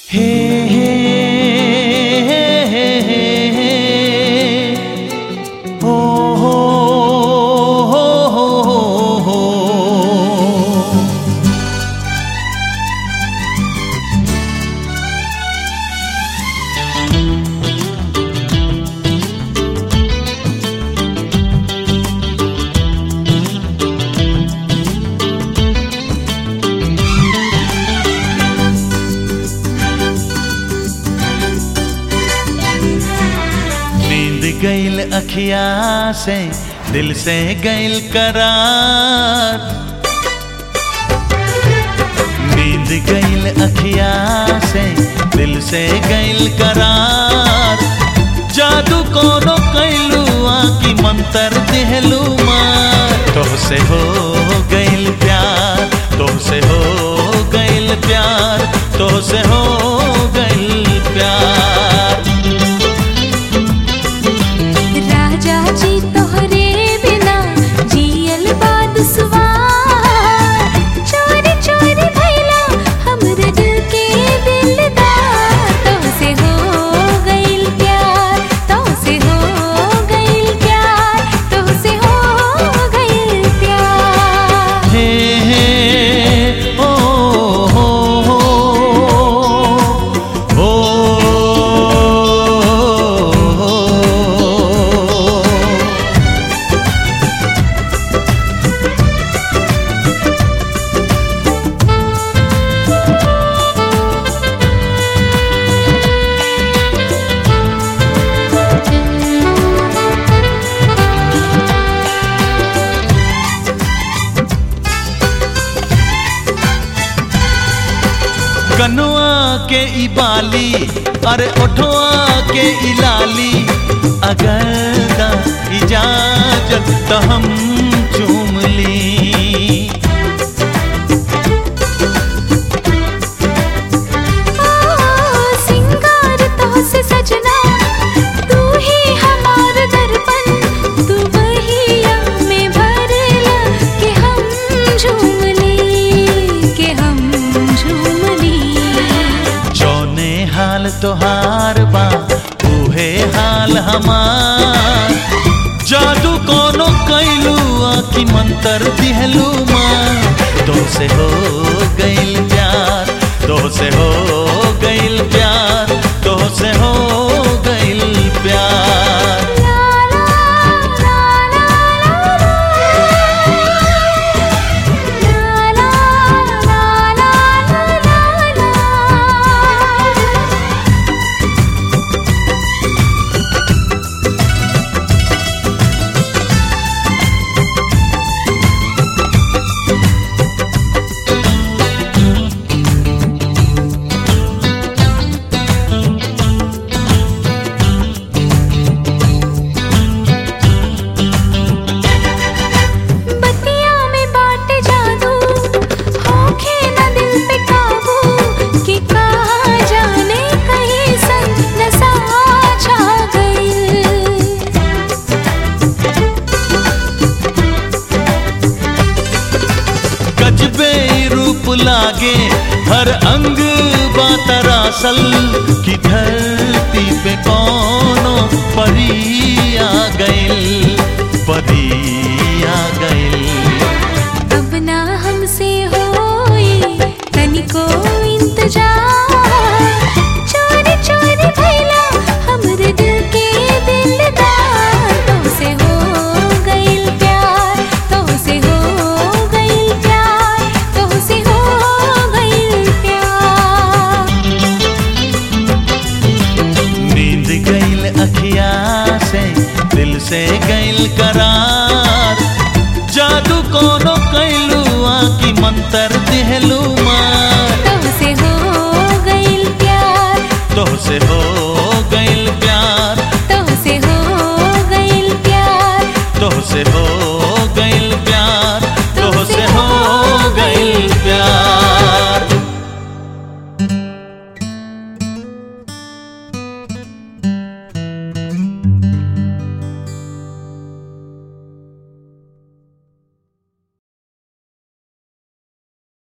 हे हे हे हे हे हो हो हो हो हो नींद गईल अखिया से दिल से गईल करार नींद गईल अखिया से दिल से गईल करार जादू कोनो कैलू आकी मंतर दिहलू मार तोहसे हो गईल प्यार तोहसे हो गईल प्यार तोहसे हो गईल प्यार राजा जी तोहरे बिना जियल बाद सुवार चोरी चोरी भैला हमरे दिल के दिलदार तोहसे हो गइल प्यार तोहसे हो गइल प्यार तोहसे हो गइल प्यार हे हे ओ हो हो ओ कनुआ के ई बाली अरे ओठवा के ई लाली अगर दा इजाजत तो हम चूम ली सिंगार तोहसे सजना तू ही हमार दर्पण तू वही में भरला के हम झूम ली के हम झूम ली जौने हाल तोहार बा उहे हाल हमार जादू कोनो कैलू आखी मंतर दिहलू माँ तो से हो गइल प्यार तो से हो गइल प्यार तो से हो गइल प्यार ला ला ला ला ला ला ला ला ला बतिया में बाटे जादू होखे न दिल पे काबू कि कहाँ जाने कहीं सन नशा छा गई गजबे रूप लागे हर अंग बातरासल की धरती पे कोनो परी आ गइल परी आ गइल अब ना हमसे होई तनिको इंतजार चोरी चोरी भैला हमरे दिल के दिलदार तोहसे हो गइल प्यार तोहसे हो गइल प्यार तोहसे हो गइल प्यार नींद गइल अखिया से दिल से गइल करार जादू कोनो कैलू आकी मंतर दिहलू मार तोहसे हो गइल प्यार तो से हो